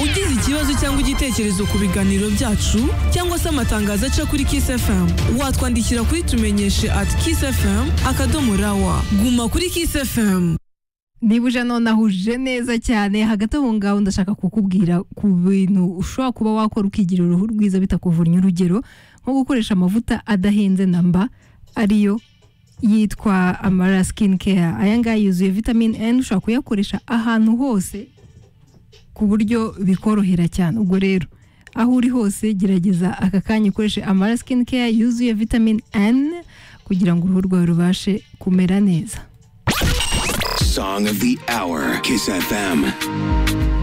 ugize ikibazo cyangwa igitekerezo ku biganiro byacu cyangwa se amatangazo aca kuri Kiss FM watwandikira kuri tumenyeshe at Kiss FM akadomo rawa guma kuri Kiss FM niba uje nonaha uje neza cyane hagati aho ngaho ndashaka kukubwira ku bintu ushobora kuba wakora ukigira uruhu rwiza bitakuvunye urugero nko gukoresha amavuta adahenze namba ariyo yitwa amara skin care aya ngaya yuzuye vitamine N ushobora kuyakoresha ahantu hose ku buryo bikorohera cyane ubwo rero aho uri hose gerageza aka kanya ukoreshe amara skin care yuzuye vitamine N kugira ngo uruhu rwawe rubashe kumera neza Song of the Hour, Kiss FM.